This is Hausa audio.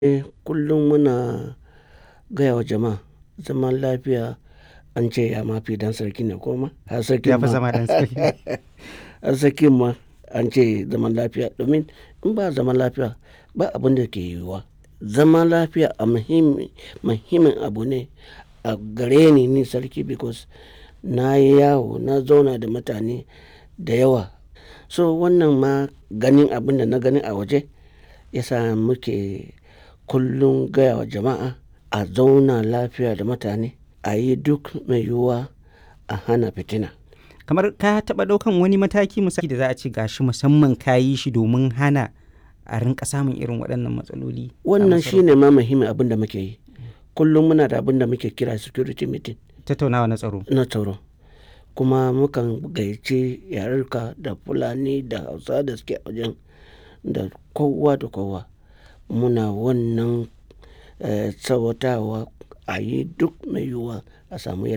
Eh, kullum muna gaya wa jama'a zaman lafiya an ce ya ma fi ɗan sarki ne ko ma? Har sarkin Ya fi ma. zama ɗan sarki. Har sarkin ma an ce zaman lafiya domin in ba zaman lafiya ba abin da ke yiwuwa. Zaman lafiya a muhimmi, muhimmin abu ne a gare ni ni sarki because na yi yawo, na zauna da mutane da yawa. So wannan ma ganin abin da na gani a waje ya sa muke kullum gaya wa jama'a a zauna lafiya da mutane, a yi duk mai yiwuwa a hana fitina. Kamar ka taɓa ɗaukan wani mataki misali da za a ce gashi musamman ka yi shi domin hana a rinƙa samun irin waɗannan matsaloli? a Wannan masarautar? shi ne ma muhimmin abin da muke yi. Kullum muna da abin da muke kira security meeting Tattaunawa na tsaro. na tsaro. Kuma mukan gayyaci yarurruka da Fulani da Hausawa da suke a wajen da kowa da kowa. Muna wannan, eh, tsawatawa a yi duk mai yiwuwa a samu.